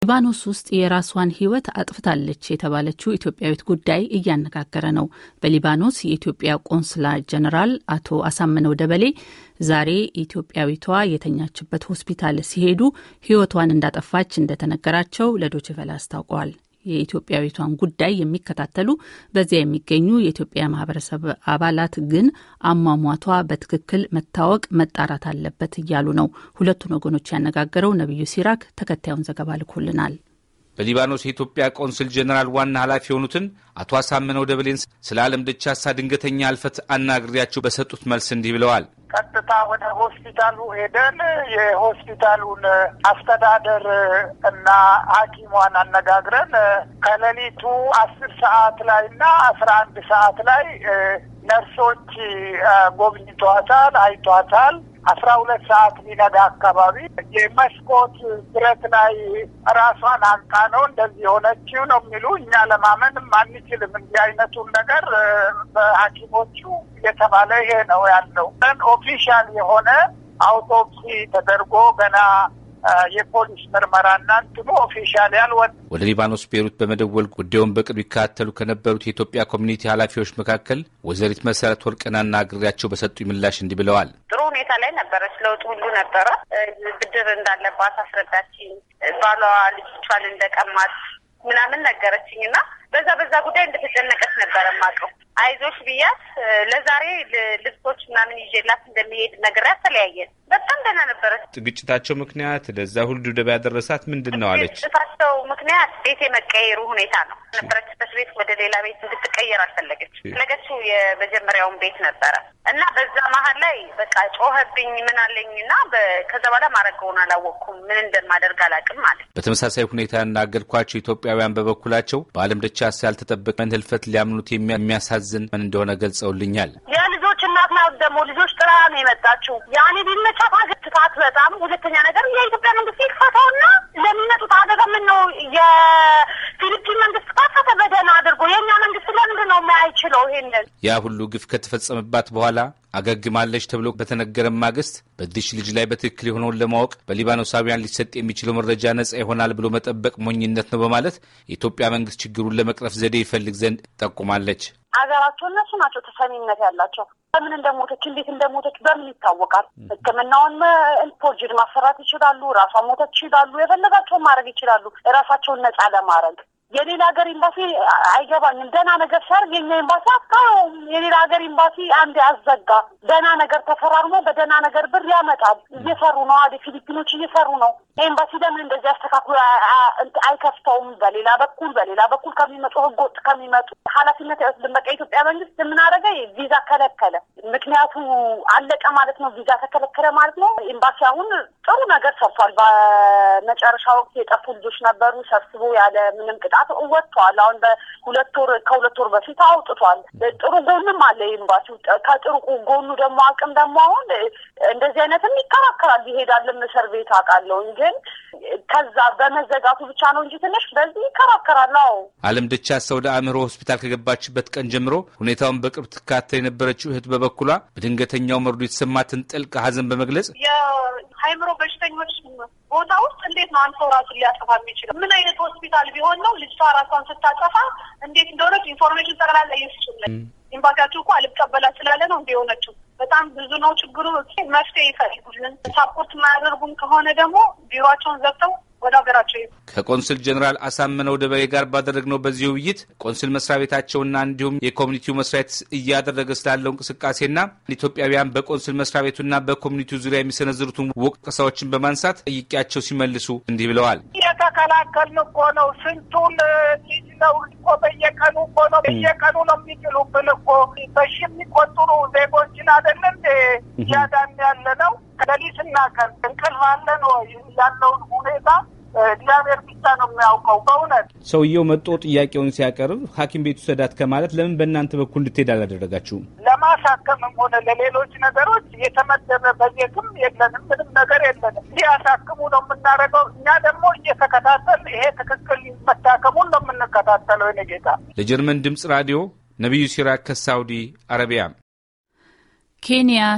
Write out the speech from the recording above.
ሊባኖስ ውስጥ የራሷን ሕይወት አጥፍታለች የተባለችው ኢትዮጵያዊት ጉዳይ እያነጋገረ ነው። በሊባኖስ የኢትዮጵያ ቆንስላ ጀኔራል አቶ አሳምነው ደበሌ ዛሬ ኢትዮጵያዊቷ የተኛችበት ሆስፒታል ሲሄዱ ሕይወቷን እንዳጠፋች እንደተነገራቸው ለዶችቨለ አስታውቀዋል። የኢትዮጵያዊቷን ጉዳይ የሚከታተሉ በዚያ የሚገኙ የኢትዮጵያ ማህበረሰብ አባላት ግን አሟሟቷ በትክክል መታወቅ መጣራት አለበት እያሉ ነው። ሁለቱን ወገኖች ያነጋገረው ነቢዩ ሲራክ ተከታዩን ዘገባ ልኮልናል። በሊባኖስ የኢትዮጵያ ቆንስል ጀኔራል ዋና ኃላፊ የሆኑትን አቶ አሳምነው ደበሌን ስለ ዓለም ደቻሳ ድንገተኛ አልፈት አናግሬያቸው በሰጡት መልስ እንዲህ ብለዋል። ቀጥታ ወደ ሆስፒታሉ ሄደን የሆስፒታሉን አስተዳደር እና ሐኪሟን አነጋግረን ከሌሊቱ አስር ሰዓት ላይ እና አስራ አንድ ሰዓት ላይ ነርሶች ጎብኝቷታል፣ አይቷታል። አስራ ሁለት ሰዓት ሊነጋ አካባቢ የመስኮት ብረት ላይ ራሷን አንቃ ነው እንደዚህ የሆነችው ነው የሚሉ እኛ ለማመንም አንችልም። እንዲህ አይነቱን ነገር በሐኪሞቹ የተባለ ይሄ ነው ያለው። ኦፊሻል የሆነ አውቶፕሲ ተደርጎ ገና የፖሊስ ምርመራና እንትኑ ኦፊሻል ያልወጣ ወደ ሊባኖስ ቤሩት በመደወል ጉዳዩን በቅርብ ይከታተሉ ከነበሩት የኢትዮጵያ ኮሚኒቲ ኃላፊዎች መካከል ወይዘሪት መሰረት ወርቅን አናግሬያቸው በሰጡኝ ምላሽ እንዲህ ብለዋል። ጥሩ ሁኔታ ላይ ነበረች። ለውጥ ሁሉ ነበረ። ብድር እንዳለባት አስረዳችኝ። ባሏ ልጆቿን እንደቀማት ምናምን ነገረችኝ እና በዛ በዛ ጉዳይ እንደተጨነቀች ነበረ የማውቀው። አይዞሽ ብያት ለዛሬ ልብሶች ምናምን ይዤላት እንደሚሄድ ነግሬያት ተለያየን። በጣም ደህና ነበረች። ግጭታቸው ምክንያት ለዛ ሁሉ ድብደባ ያደረሳት ምንድን ነው አለች። ግጭታቸው ምክንያት ቤት የመቀየሩ ሁኔታ ነው። ነበረችበት ቤት ወደ ሌላ ቤት እንድትቀየር አልፈለገች። ፈለገችው የመጀመሪያው ቤት ነበረ እና በዛ መሀል ላይ በቃ ጮኸብኝ ምን አለኝ እና ከዛ በኋላ ማድረገውን አላወቅኩም። ምን እንደማደርግ አላውቅም ማለት። በተመሳሳይ ሁኔታ ያናገርኳቸው ኢትዮጵያውያን በበኩላቸው በዓለም ደቻሳ ያልተጠበቀ ህልፈት ሊያምኑት የሚያሳዝን ምን እንደሆነ ገልጸውልኛል። የልጆች እናት ናት። ደግሞ ልጆች ጥራ ነው የመጣችው። ያኔ ቢመቻት አገትታት በጣም ሁለተኛ ነገር የኢትዮጵያ መንግስት ይክፈተውና ለሚመጡት አደጋ ምን ነው የፊሊፒን መንግስት ካፈተ በደህና አድርጎ የእኛ መንግስት ለምንድን ነው የማይችለው? ይሄንን ያ ሁሉ ግፍ ከተፈጸመባት በኋላ አገግማለች ተብሎ በተነገረ ማግስት በዚች ልጅ ላይ በትክክል የሆነውን ለማወቅ በሊባኖሳውያን ሊሰጥ የሚችለው መረጃ ነጻ ይሆናል ብሎ መጠበቅ ሞኝነት ነው በማለት የኢትዮጵያ መንግስት ችግሩን ለመቅረፍ ዘዴ ይፈልግ ዘንድ ጠቁማለች። ሀገራቸው እነሱ ናቸው ተሰሚነት ያላቸው። በምን እንደሞተች እንዴት እንደሞተች በምን ይታወቃል? ሕክምናውን ፎርጅድ ማሰራት ይችላሉ። ራሷ ሞተች ይችላሉ። የፈለጋቸውን ማድረግ ይችላሉ። ራሳቸውን ነጻ ለማድረግ የሌላ ሀገር ኤምባሲ አይገባኝም። ደህና ነገር ሲያርግ የኛ ኤምባሲ አስቃወም። የሌላ ሀገር ኤምባሲ አንድ አዘጋ። ደህና ነገር ተፈራርሞ በደህና ነገር ብር ያመጣል። እየሰሩ ነው። አደ ፊሊፒኖች እየሰሩ ነው። ኤምባሲ ለምን እንደዚህ አስተካክሎ አይከፍተውም? በሌላ በኩል በሌላ በኩል ከሚመጡ ህገወጥ ከሚመጡ ኃላፊነት አይወስድም። በቃ የኢትዮጵያ መንግስት የምናደርገ ቪዛ ከለከለ። ምክንያቱ አለቀ ማለት ነው። ቪዛ ተከለከለ ማለት ነው። ኤምባሲ አሁን ጥሩ ነገር ሰርቷል። በመጨረሻ ወቅት የጠፉ ልጆች ነበሩ። ሰብስቦ ያለ ምንም ቅጣት ወጥቷል። አሁን በሁለት ወር ከሁለት ወር በፊት አውጥቷል። ጥሩ ጎንም አለ ኤምባሲው። ከጥሩ ጎኑ ደግሞ አቅም ደግሞ አሁን እንደዚህ አይነትም ይከራከራል ይሄዳልም እስር ቤት አውቃለሁ። ግን ከዛ በመዘጋቱ ብቻ ነው እንጂ ትንሽ በዚህ ይከራከራል። አዎ አለም ደቻሳ ወደ አእምሮ ሆስፒታል ከገባችበት ቀን ጀምሮ ሁኔታውን በቅርብ ትካተል የነበረችው እህት በበኩሏ በድንገተኛው መርዶ የተሰማትን ጥልቅ ሐዘን በመግለጽ የአእምሮ በሽተኞች ቦታ ውስጥ እንዴት ነው አንድ ሰው ራሱን ሊያጠፋ የሚችለው? ምን አይነት ሆስፒታል ቢሆን ነው ልጅቷ ራሷን ስታጠፋ እንዴት እንደሆነች ኢንፎርሜሽን ጠቅላላ ይስችላል። ኤምባሲያችሁ እኮ አልቀበላት ስላለ ነው እንዲ የሆነችው። በጣም ብዙ ነው ችግሩ። መፍትሄ ይፈልጉልን። ሳፖርት የማያደርጉም ከሆነ ደግሞ ቢሮቸውን ዘግተው ወደ ሀገራቸው ከቆንስል ጀኔራል አሳምነው ደበሌ ጋር ባደረግነው በዚህ ውይይት ቆንስል መስሪያ ቤታቸውና እንዲሁም የኮሚኒቲው መስሪያ ቤት እያደረገ ስላለው እንቅስቃሴና ኢትዮጵያውያን በቆንስል መስሪያ ቤቱና በኮሚኒቲው ዙሪያ የሚሰነዝሩትን ወቀሳዎችን በማንሳት ጠይቄያቸው ሲመልሱ እንዲህ ብለዋል። የተከላከልን እኮ ነው። ስንቱን ልጅ ነው እኮ በየቀኑ እኮ ነው በየቀኑ ነው የሚጥሉብን እኮ በሺ የሚቆጠሩ ዜጎችን አይደለ እንዴ እያዳን ያለ ነው። ሌሊትና ቀን እንቅልፍ አለን ወይ? ያለውን ሁኔታ እግዚአብሔር ብቻ ነው የሚያውቀው። በእውነት ሰውየው መጦ ጥያቄውን ሲያቀርብ ሐኪም ቤት ውሰዳት ከማለት ለምን በእናንተ በኩል እንድትሄድ አላደረጋችሁም? ለማሳከምም ሆነ ለሌሎች ነገሮች የተመደበ በጀትም የለንም፣ ምንም ነገር የለንም። እንዲያሳክሙ ነው የምናደርገው። እኛ ደግሞ እየተከታተል ይሄ ትክክል መታከሙን ነው የምንከታተለው። የእኔ ጌታ ለጀርመን ድምፅ ራዲዮ ነቢዩ ሲራክ ከሳውዲ አረቢያ ኬንያ